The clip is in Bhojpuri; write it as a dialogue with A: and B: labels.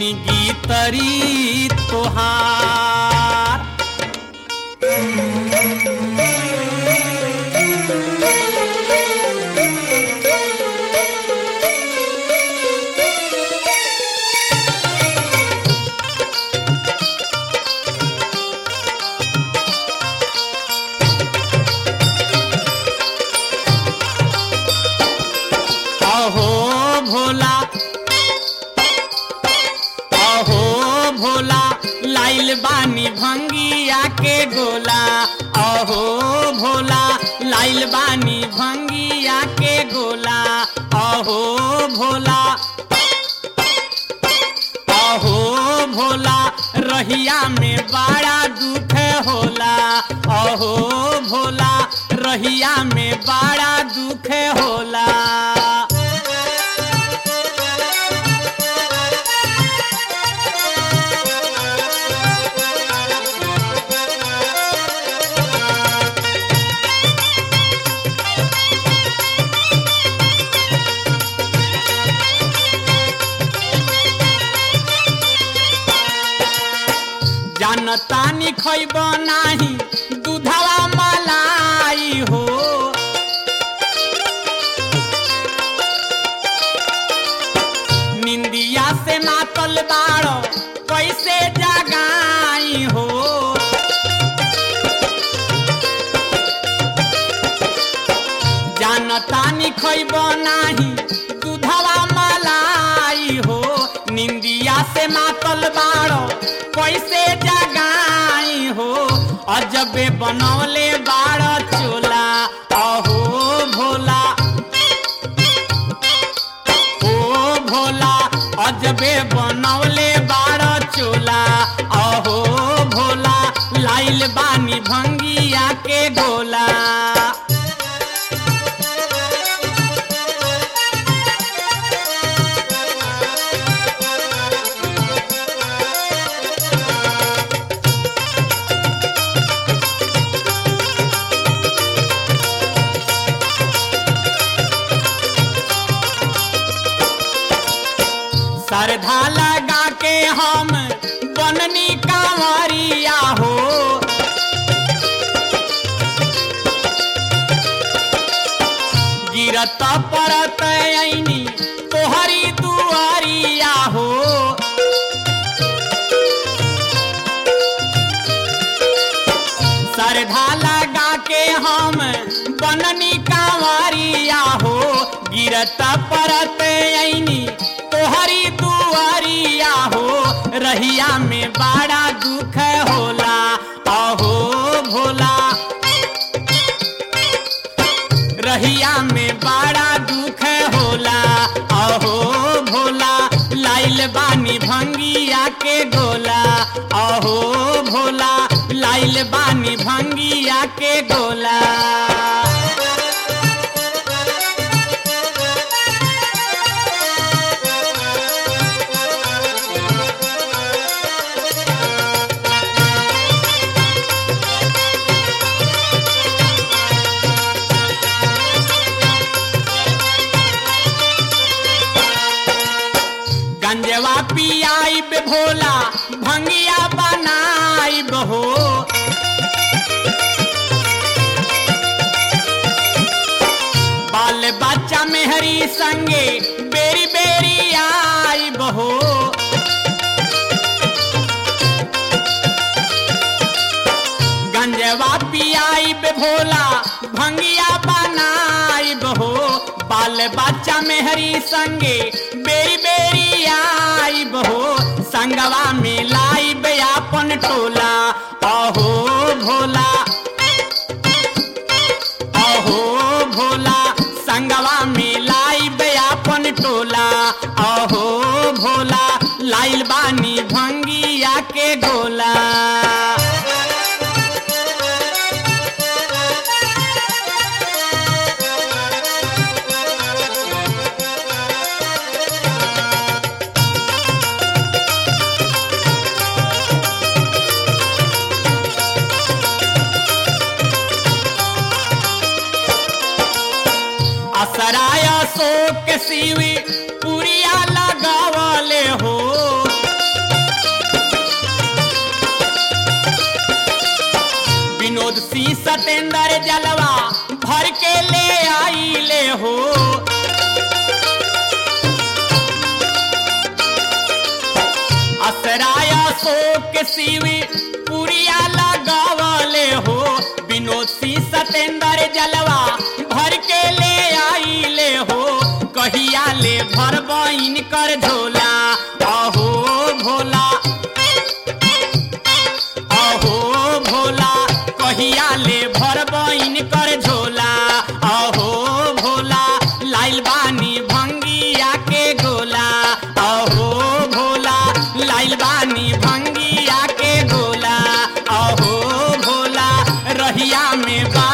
A: जिंदगी तरी तोहार अहो भोला अहो भोला लाइल बानी भंगिया के गोला अहो भोला लाइल बानी भंगिया के गोला अहो भोला अहो भोला रहिया में बड़ा दुख होला अहो भोला रहिया में बड़ा दुख होला जानतानी खैब नाही दूधवा मलाई हो निंदिया से मातल बाड़ो कैसे जगाई हो जानतानी खैब नाही दूधवा मलाई हो निंदिया से मातल बाड़ो कैसे जगाई हो अजबे बनौले बाड़ चोला अहो भोला ओ भोला अजबे बनौले बाड़ चोला अहो भोला लाइल बानी भंगिया के गोला श्रद्धा लगा के हम बननी कांवरिया हो गिरत परत ऐनी तोहरी दुआरिया हो श्रद्धा लगा के हम बननी कांवरिया हो गिरत परत ऐनी तोहरी दुआरिया हो रहिया में बड़ा दुख होला अहो भोला रहिया में बड़ा दुख होला अहो भोला लाइल बानी भंगिया के गोला अहो भोला लाइल बानी भंगिया के गोला गंजवा पियाइब भोला भंगिया बनाइब हो बाल बच्चा मेहरी संगे बेरी बेरी आइब हो गंजवा पियाइब भोला भंगिया बनाइब हो बाल बच्चा मेहरी संगे बेरी बेरी आइब हो संगवा में लाइब अपन टोला अहो भोला अहो भोला संगवा में लाइब अपन टोला अहो भोला लाइल बानी भंगिया के गोला असराय शोक शिवी पुरिया लगावले हो सतेंद्र जलवा भर के ले आइले हो असराय शोक शिवी पुरिया लगावले हो विनोद सिंह सतेंद्र जलवा भर के ले आइले हो कहिया ले भर बइन कर झोला अहो भोला अहो भोला कहिया ले भर बइन कर झोला अहो भोला लाइल बानी भंगिया के गोला अहो भोला लाइल बानी भंगिया के गोला अहो भोला रहिया में बा